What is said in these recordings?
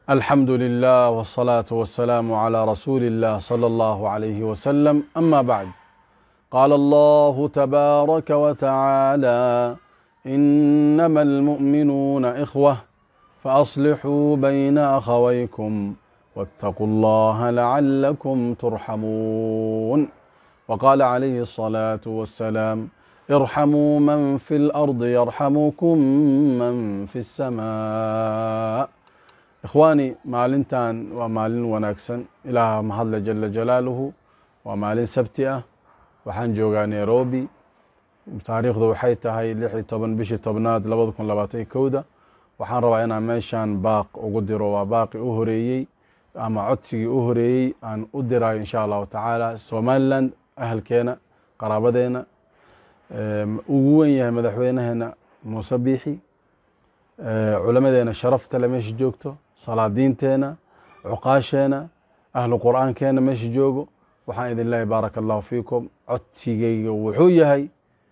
الحمد لله والصلاة والسلام على رسول الله صلى الله عليه وسلم أما بعد قال الله تبارك وتعالى إنما المؤمنون إخوة فأصلحوا بين أخويكم واتقوا الله لعلكم ترحمون وقال عليه الصلاة والسلام ارحموا من في الأرض يرحمكم من في السماء ikhwaani maalintan waa maalin wanaagsan ilaaha mahadle jala jalaaluhu waa maalin sabti ah waxaan joogaa nairobi taariikhdu waxay tahay lix iyo toban bishii tobnaad labada kun labaatan iyo kowda waxaan rabaa inaan meeshan baaq ugu diro waa baaqi u horeeyey ama codsigii u horeeyey aan u dirayo insha allahu tacaala somaliland ahalkeena qaraabadeena ugu wen yahay madaxweynaheena muuse biixi culamadeena sharaftale meesha joogto salaadiinteena cuqaasheena ahlu qur'aankeena meesha joogo waxaan idin leeyahy baaraka allahu fiikum codsigeyga wuxuu yahay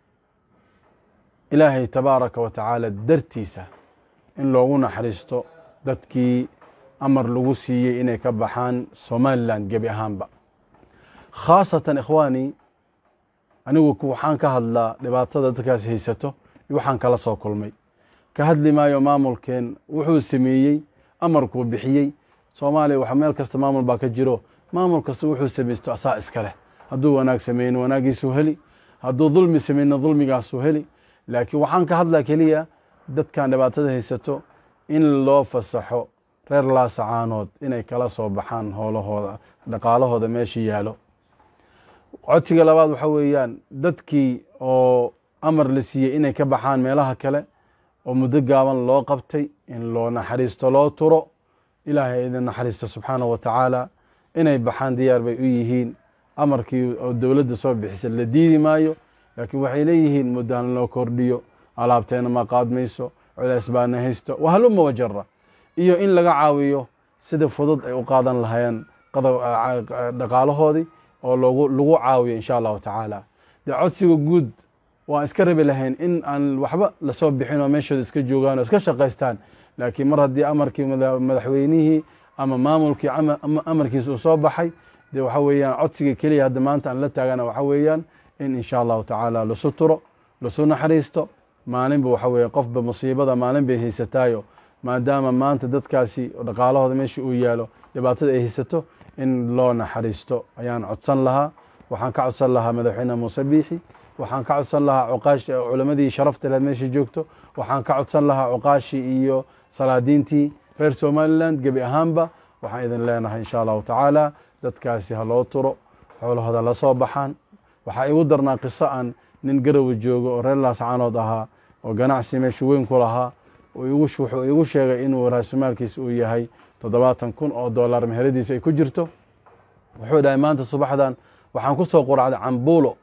ilaahay tabaaraka wa tacaala dartiisa in loogu naxariisto dadkii amar lagu siiyey inay ka baxaan somaliland gebi ahaanba khaasatan ikhwaani anigu waxaan ka hadlaa dhibaatada dadkaas haysato iyo waxaan kala soo kulmay ka hadli maayo maamulkeen wuxuu sameeyey amarkuu bixiyey soomaaliya wax meel kasta maamul baa ka jiro maamul kasta wuxuu samaysto asaa iska leh hadduu wanaag sameeyna wanaagiisuu heli hadduu dulmi sameyna dulmigaasuu heli laakiin waxaan ka hadlaa keliya dadkan dhibaatada haysato in loo fasaxo reer laasacaanood inay kala soo baxaan howlahooda dhaqaalahooda meesha yaalo codsiga labaad waxa weeyaan dadkii oo amar la siiyey inay ka baxaan meelaha kale oo muddo gaaban loo qabtay in loo naxariisto loo turo ilaahay idin naxariisto subxaanahu wa tacaala inay baxaan diyaar bay u yihiin amarkii oo dowladda soo bixisa la diidi maayo laakiin waxay leeyihiin muddahan loo kordhiyo alaabteena ma qaadmayso culays baana haysto wahaluma wajara iyo in laga caawiyo sida fudud ay u qaadan lahayeen dhaqaalahoodii oo lagu caawiyo insha allahu tacaala dee codsiga guud waan iska rabi lahayn in aan waxba lasoo bixin oo meeshooda iska joogaan oo iska shaqaystaan laakiin mar haddii amarkii madaxweynihii ama maamulkii amarkiisa uu soo baxay dee waxa weeyaan codsiga keliya hadda maanta aan la taagana waxa weeyaan in insha allahu tacaala lasu turo lasu naxariisto maalinba waxa weeye qofba musiibada maalin bay haysataayo maadaama maanta dadkaasi dhaqaalahooda meesha uu yaalo dhibaatada ay haysato in loo naxariisto ayaan codsan lahaa waxaan ka codsan lahaa madaxweyne muuse biixi waxaan ka codsan lahaa cuqaashi culamadii sharafta leed meesha joogto waxaan ka codsan lahaa cuqaashii iyo salaadiintii reer somaliland gebi ahaanba waxaan idin leenahay insha allahu tacaala dadkaasi ha loo turo xoolahooda la soo baxaan waxaa igu darnaa qiso aan nin garowe joogo oo reer laascaanood ahaa oo ganacsi meesha weyn ku lahaa wuxuu igu sheegay inuu raasumaalkiisa uu yahay toddobaatan kun oo dollar meheradiisa ay ku jirto wuxuu dhahay maanta subaxdan waxaan ku soo quracday cambuulo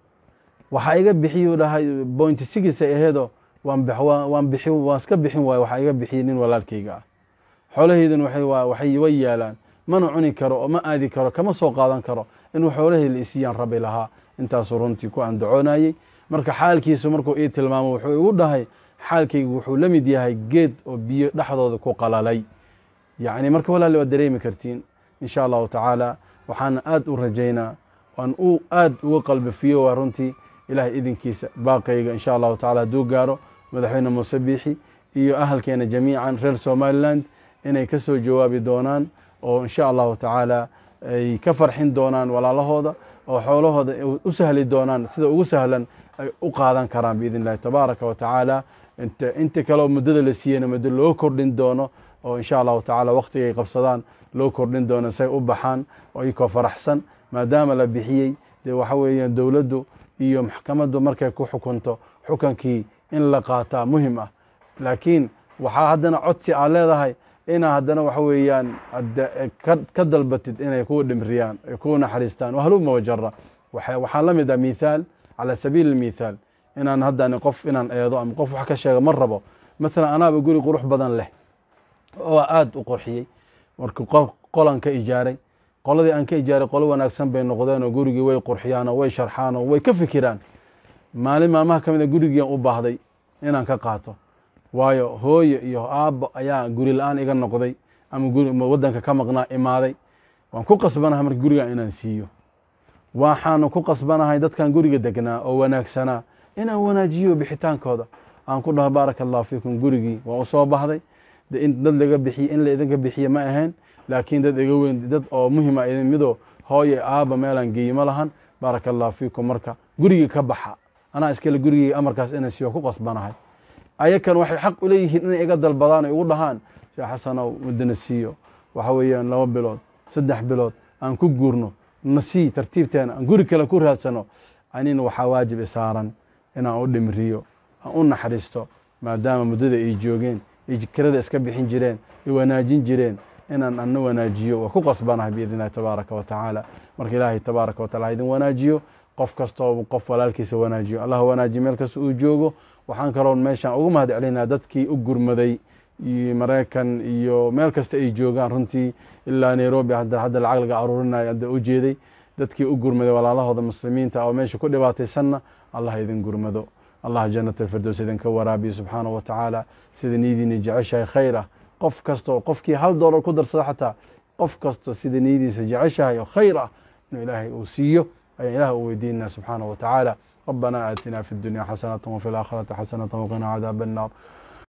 waxaa iga bixiyu dhahay bointi sigis ay aheedo waan iska bixin waay waxaa iga bixiyey nin walaalkayga ah xoolahaydan waxay way yaalaan mana cuni karo oo ma aadi karo kama soo qaadan karo inuu xoolahey la isiiyaan rabi lahaa intaasuu runtii ku andacoonayey marka xaalkiisu markuu ii tilmaamo wuxuu igu dhahay xaalkaygu wuxuu la mid yahay geed oo biyo dhexdooda ku qalalay yacni marka walaali waad dareemi kartiin insha allahu tacaala waxaana aad u rajaynaa waan u aad uga qalbifiyo waa runtii ilahay idinkiisa baaqayga insha allahu tacala hadduu gaaro madaxweyne muuse biixi iyo ahalkeena jamiican reer somaliland inay ka soo jawaabi doonaan oo insha allahu tacaala ay ka farxin doonaan walaalahooda oo xoolahooda u sahli doonaan sida ugu sahlan ay u qaadan karaan biidn illahi tabaaraka wa tacaala inta kaleoo muddada la siiyeyna muddo loo kordhin doono oo insha allahu tacala wakhtigay qabsadaan loo kordhin doono say u baxaan oo ikoo faraxsan maadaama la bixiyey dee waxa weeyaan dowladdu iyo maxkamaddu markay ku xukunto xukankii in la qaataa muhim ah laakiin waxaa haddana codsi aad leedahay inaa haddana waxa weeyaan ka dalbatid inay ku dhimriyaan ay ku naxariistaan wahaluma wajara waxaa la mid ah mithaal cala sabiili mithaal inaan haddani qof inaan eedo ama qof wax ka sheega ma rabo maalan anaaba guri qurux badan leh oo aada u qurxiyey marka qolan ka ijaaray qoladii aan ka ijaaray qolo wanaagsan bay noqdeen oo gurigii way qurxiyaan oo way sharxaan oo way ka fikiraan maalin maalmaha ka mid a gurigiian u baahday inaan ka qaato waayo hooyo iyo aabbo ayaa guri la-aan iga noqday ama guri waddanka ka maqnaa imaaday waan ku qasbanahay marka gurigan inaan siiyo waxaanu ku qasbanahay dadkan guriga degnaa oo wanaagsanaa inaan wanaajiyo bixitaankooda aan ku dhaho baaraka allahu fiikum gurigii waan usoo bahday in dad laga bixiye in la idinka bixiye ma ahayn laakiin dad iga weyn dad oo muhima idin midoo hooye aaba meelaan geeyi ma lahan baaraka allahu fiikum marka gurigii ka baxa anaa iskale gurigii amarkaas inaan siiyo ku qasbanahay ayakan waxay xaq u leeyihiin inay iga dalbadaan ay ugu dhahaan sheekh xasanow muddana siiyo waxa weeyaan laba bilood saddex bilood aan ku guurno na sii tartiibteena aan guri kale ku raadsano anina waxaa waajib isaaran inaan u dhimriyo aan u naxariisto maadaama muddada ay joogeen ay kirada iska bixin jireen ay wanaajin jireen inaan ana wanaajiyo waa ku qasbanahay biidn illahi tabaaraka wa tacaala marka ilaahay tabaaraka wa tacala ha idin wanaajiyo qof kastoo qof walaalkiisa wanaajiyo allah wanaajiyo meel kasta uu joogo waxaan kaloon meeshaan ugu mahad celinaa dadkii u gurmaday maraykan iyo meel kasta ay joogaan runtii ilaa nairobi hadda hadda lacag laga aruurinayo hadda u jeeday dadkii u gurmaday walaalahooda muslimiinta oo meesha ku dhibaataysanna allah idin gurmado allah janat alfirdows idinka waraabiyo subxaanahu wa tacaala sida niyadiina jeceshahay khayr ah qof kastoo qofkii hal doolar ku darsada xataa qof kasta sida niyadiisa jeceshahay oo khayr ah inuu ilaahay uu siiyo ayaan ilaah u weydiinana subxaanahu wa tacaala ربنا آتنا في الدنيا حسنة وفي الآخرة حسنة وقنا عذاب النار